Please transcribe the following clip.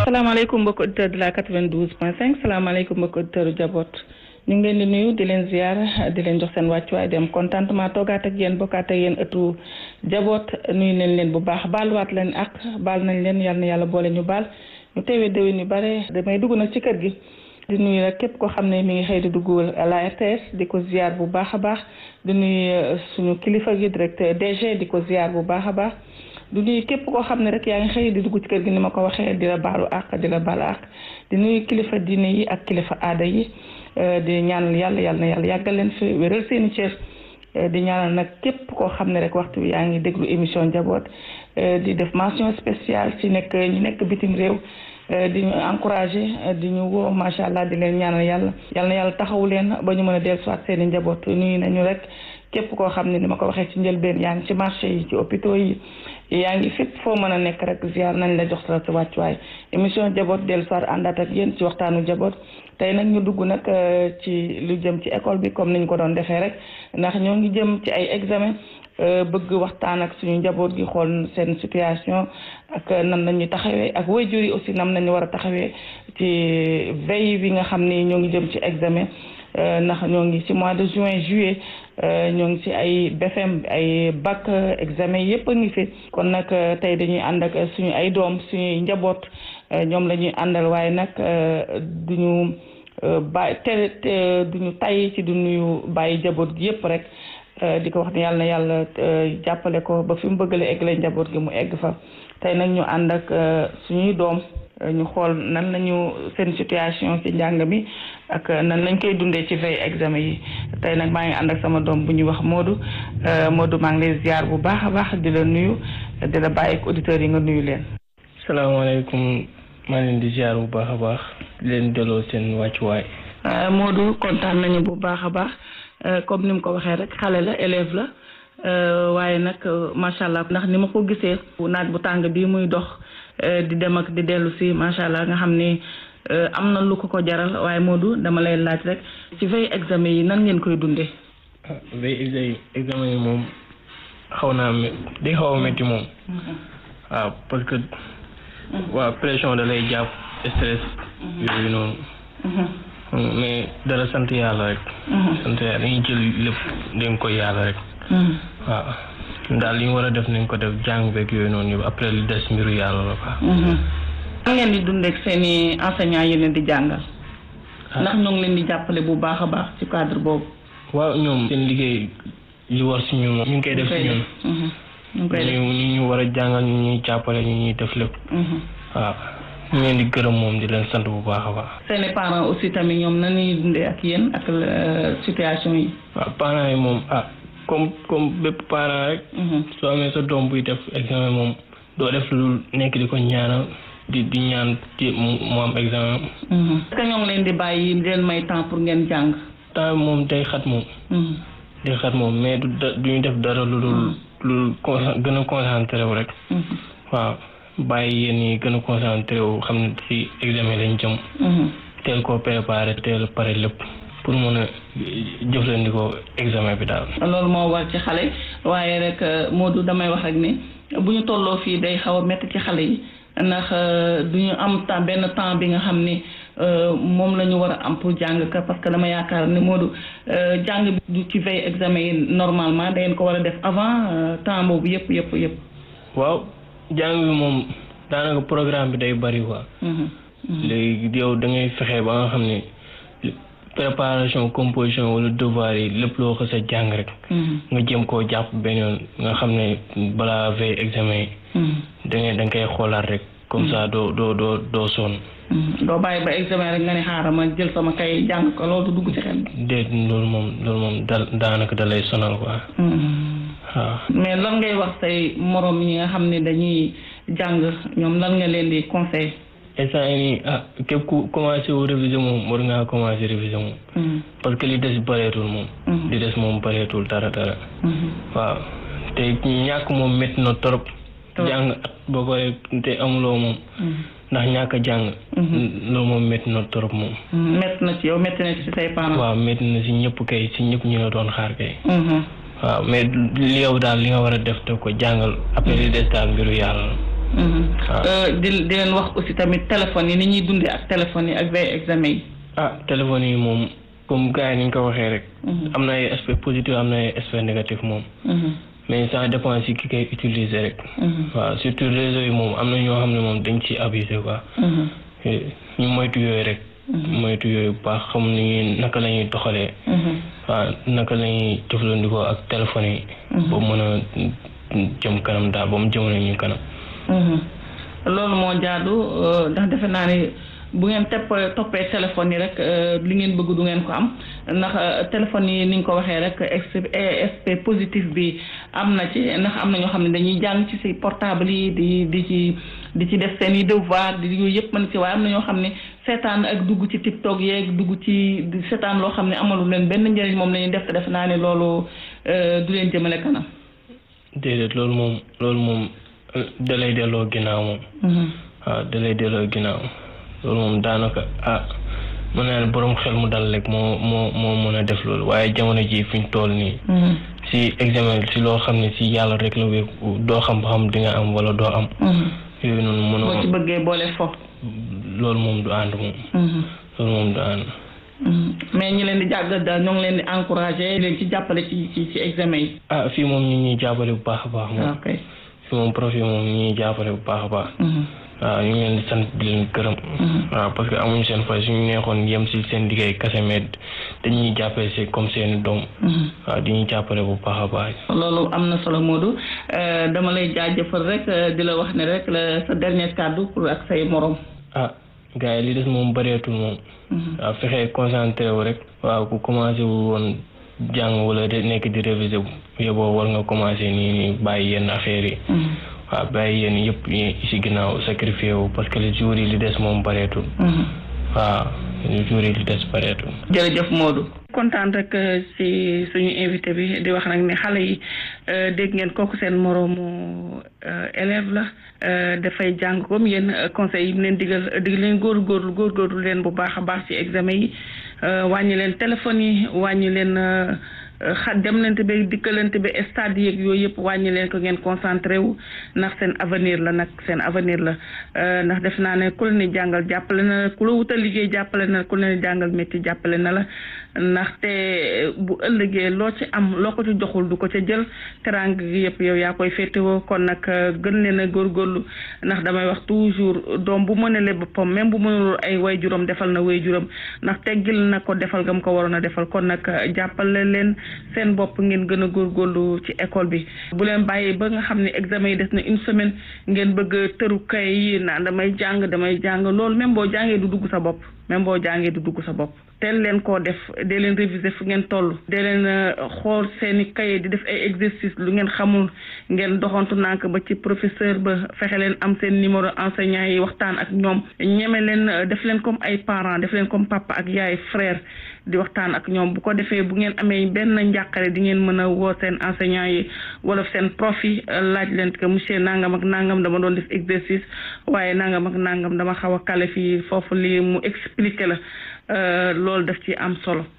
salaamaaleykum mbokki auditeur de la 92 point 5 salaamaaleykum mbokki auditeur u Jabot ñu ngi leen di nuyu di leen ziar di leen jox seen wàccuwaay dem contentement toogaat ak yéen bokkaat ak yéen ëttu Jabot nuyu nañ leen bu baax baaluwaat leen ak baal nañ leen yal na yàlla boole ñu baal ñu teewee déwén yu bare damay dugg nag ci kër gi di nuyu rek képp koo xam ne mi ngi xëy di dugg la RTS di ko ziar bu baax a baax di nuyu suñu kilifa gi directeur DG di ko ziar bu baax a baax du nuyu képp koo xam ne rek yaa ngi xëy di dugg ci kër gi ni ma ko waxee di la baalu àq di la baalu àq di nuyu kilifa diine yi ak kilifa aada yi di ñaanal yàlla yàlla na yàlla yàggal leen fi wéral seeni cër di ñaanal nag képp koo xam ne rek waxtu bi yaa ngi déglu émission njaboot di def mention spéciale ci nekk ñi nekk bitim réew di ñu encouragé di ñu woo macha allah di leen ñaanal yàlla yàlla na yàlla taxawu leen ba ñu mën a dellusiwaat seen i njaboot nuyu nañu rek képp koo xam ne ni ma ko waxee ci njëlbeen yaa ngi ci marché yi ci hôpitaux yi yaa ngi fépp foo mën a nekk rek ziar nañ la jox sa sa wàccuwaay émission jaboot dellu soir àndaat ak yéen ci waxtaanu jaboot tey nag ñu dugg nag ci lu jëm ci école bi comme niñ ko doon defee rek ndax ñoo ngi jëm ci ay examen bëgg waxtaan ak suñu njaboot gi xool seen situation ak nan la ñuy taxawee ak waajur yi aussi nam nañu war a taxawee ci veille bi nga xam ni ñoo ngi jëm ci examen ndax ñoo ngi ci mois de juin juillet ñoo ngi ci ay BFM ay bac examen yépp a ngi fi kon nag tey dañuy ànd ak suñu ay doom suñuy njaboot ñoom la ñuy àndal waaye nag duñu bàyyi te duñu tay ci du nuyu bàyyi njaboot gi yépp rek di ko wax ne yàlla na yàlla jàppale ko ba fi mu bëggale eggale njaboot gi mu egg fa tey nag ñu ànd ak suñuy doom ñu xool nan lañu seen situation ci njàng mi ak nan lañ koy dundee ci veille examen yi tey nag maa ngi ànd ak sama doom bu ñuy wax Modou Modou maa ngi lay ziar bu baax a baax di la nuyu di la bàyyi ak auditeurs yi nga nuyu leen. salaamaaleykum maa leen di ziar bu baax a baax di leen delloo seen wàccuwaay. Modou kontaan nañu bu baax a baax comme ni mu ko waxee rek xale la élève la waaye nag macha allah ndax ni ma ko gisee naaj bu tàng bii muy dox. di dem ak di dellu si macha allah nga xam ni am na lu ko ko jaral waaye Modou dama lay laaj rek ci veille examen yi nan ngeen koy dundee. ah veille examen yi moom xaw naa day xaw a métti moom. waaw parce que. waaw pression da lay jàpp stress. yooyu noonu. mais dara sant yàlla rek. sant yàlla dañuy jël lépp dañ koy yàlla rek. waaw. daal li ñu war a def nañ ko def jàng beeg yooyu noonu yëpp après li des mbiru yàlla la quoi. nan ngeen di dundee ak seen i enseignants yi leen di jàngal. ndax ñoo ngi leen di jàppale bu baax a baax ci cadre boobu. waaw ñoom seen liggéey li war si ñun ñu ngi koy def si ñun. ñu ngi koy def ñu ñu war a jàngal ñu ñuy jàppale ñu ñuy def lépp. waaw ñu leen di gërëm moom di leen sant bu baax a baax. seen i parents aussi tamit ñoom nan la ñuy dundee ak yéen ak situation yi. waaw parents yi moom ah. comme comme bépp parent rek. soo amee sa doom buy def examen moom doo def lu nekk di ko ñaanal di di ñaan ci mu am examen. est-ce que ñoo ngi leen di bàyyi di leen may temps pour ngeen jàng. temps moom day xat moom. day xat moom mais du da du ñu def dara lu dul lu gën a concentré wu rek. waaw bàyyi yéen ñi gën a concentré wu xam ne ci examen lañ jëm. teel koo préparé teel pare lépp. pour mën a jëfandikoo examen bi daal. loolu moo war ci xale waaye rek Modou damay wax rek ne bu ñu tolloo fii day xaw a métti ci xale yi ndax du ñu am temps benn temps bi nga xam ni moom la ñu war a am pour jàng ka parce que dama yaakaar ne Modou jàng bi ci veille examen yi normalement da ngeen ko war a def avant temps boobu yëpp yëpp yëpp. waaw jàng bi moom daanaka programme bi day bari quoi. léegi yow da ngay fexe ba nga xam ne. préparation composition wala devoir yi lépp loo ko sa jàng rek. nga jëm koo jàpp benn yoon nga xam ne balaa veille examen yi. da ngay da nga koy xoolaat rek comme ça doo doo doo doo sonn. doo bàyyi ba examen rek nga ne xaaral ma jël sama kay jàng ko loolu dugg ci xel. déet loolu moom loolu moom da daanaka da lay sonal quoi. waaw. mais lan ngay wax say morom yi nga xam ne dañuy jàng ñoom lan nga leen di conseil instant yii nii ah képp ku commencé wu réviser moom war ngaa commencé réviser moom. parce que li des bëreetul moom. li des moom bëreetul dara dara. waaw te ñàkk moom métti na trop. jàng at boo koy te amuloo moom. ndax ñàkk a jàng. loolu moom métti na trop moom. métti na ci yow métti na ci say parents. waaw métti na si ñëpp kay si ñëpp ñu la doon xaar kay. waaw mais li yow daal li nga war a def te ko jàngal après li des daal mbiru yàlla la. di di leen wax aussi tamit téléphone yi ni ñuy dundee ak téléphone yi ak veille examen yi. ah téléphone yi moom comme gars yi ni ñu ko waxee rek. am na ay aspect positif am na ay aspect négatif moom. mais ça dépend si ki koy utiliser rek. waaw surtout réseau yi moom am na ñoo xam ne moom dañ ci abusé quoi. ñu moytu yooyu rek. moytu yooyu bu baax xam ni naka la ñuy doxalee. waaw naka la ñuy jëfandikoo ak téléphone yi. ba mën a jëm kanam daal ba mu jëmale ñu kanam. loolu moo jaadu ndax defe naa ni bu ngeen tepp toppee téléphone yi rek li ngeen bëgg du ngeen ko am ndax téléphone yi ni nga ko waxee rek aspect positif bi am na ci ndax am na ñoo xam ne dañuy jàng ci si portable yi di di ci di ci def seen i devoir di yooyu yëpp mën ci waaye am na ñoo xam ne seetaan ak dugg ci tiktok yeeg dugg ci seetaan loo xam ne amalu leen benn njëriñ moom la ñuy def te def naa ne loolu du leen jëmale kanam. déedéet loolu moom loolu moom dalay delloo ginnaaw moom. waaw dalay delloo ginnaaw loolu moom daanaka ah mën naa ne borom xel mu dal rek moo moo moo mën a def loolu waaye jamono ji fi ñu toll nii. si examen si loo xam ne si yàlla rek la wéeku doo xam ba xam di nga am wala doo am. yooyu noonu mënoo boo ci bëggee boole fo. loolu moom du ànd moom. loolu moom du ànd. mais ñi leen di jàgg daal ñoo ngi leen di encouragé leen ci jàppale ci ci ci examen yi. ah fii moom ñu ñuy jàppale bu baax a baax. moom ok fii moom prof yi moom ñu ñuy jàppale bu baax a baax. waaw ñu ngi leen di sant di leen gërëm. waaw parce que amuñu seen fay suñu neexoon yem si seen liggéey kese mais dañuy jàppale si comme seen doom. waaw di ñuy jàppale bu baax a baax. loolu am na solo Modou dama lay jaajëfal rek di la wax ne rek la sa dernier kàddu pour ak say morom. ah gars yi li des moom bëreetul moom. waaw fexee concentré wu rek. waaw ku commencé wu woon jàng wala de nekk di réviser bu yóbboo war nga commencé nii nii bàyyi yenn affaires yi. waaw bàyyi yéen yëpp yi si ginnaaw sacrifié wu parce que les jours yi li des moom bareetul. waaw les jours yi li des bareetul. jërëjëf Modou. kontaan rek si suñu invité bi di wax nag ne xale yi dégg ngeen kooku seen moroomu élève la dafay jàng comme yéen conseil yi mu leen digal dig leen góorgóorlu góorgóorlu leen bu baax a baax ci examen yi wàññi leen téléphone yi wàññi leen. xa demlante ba dikkalante ba stade yeeg yooyu yëpp wàññi leen ko ngeen concentré wu ndax seen avenir la nag seen avenir la ndax def naa ne ku la ni jàngal jàppale na la ku la wutal liggéey jàppale na la ku la ni jàngal métier jàppale na la ndaxte bu ëllëgee loo ci am loo ko ci joxul du ko ca jël terang gi yëpp yow yaa koy féetewoo kon nag gën leen a góorgóorlu ndax damay wax toujours doom bu mënale boppam même bu mënul ay way juróom defal na way juróom ndax teggil na ko defal gam ko waroon a defal kon nag jàppale leen seen bopp ngeen gën a góorgóorlu ci école bi bu leen bàyyi ba nga xam ne examen yi des na une semaine ngeen bëgg tëru kay yi naan damay jàng damay jàng loolu même boo jàngee du dugg sa bopp même boo jàngee du dugg sa bopp teel leen koo def dee leen réviser fu ngeen toll dee leen xool seeni kaye di def ay exercice lu ngeen xamul ngeen doxantu nànk ba ci professeur ba fexe leen am seen numéro enseignant yi waxtaan ak ñoom ñeme leen def leen comme ay parents def leen comme papa ak yaay frère di waxtaan ak ñoom bu ko defee bu ngeen amee benn njàqare di ngeen mën a woo seen enseignant yi wala seen prof yi laaj leen que monsieur nangam ak nangam dama doon def exercice waaye nangam ak nangam dama xaw a kale fii foofu lii mu expliquer la loolu daf ci am solo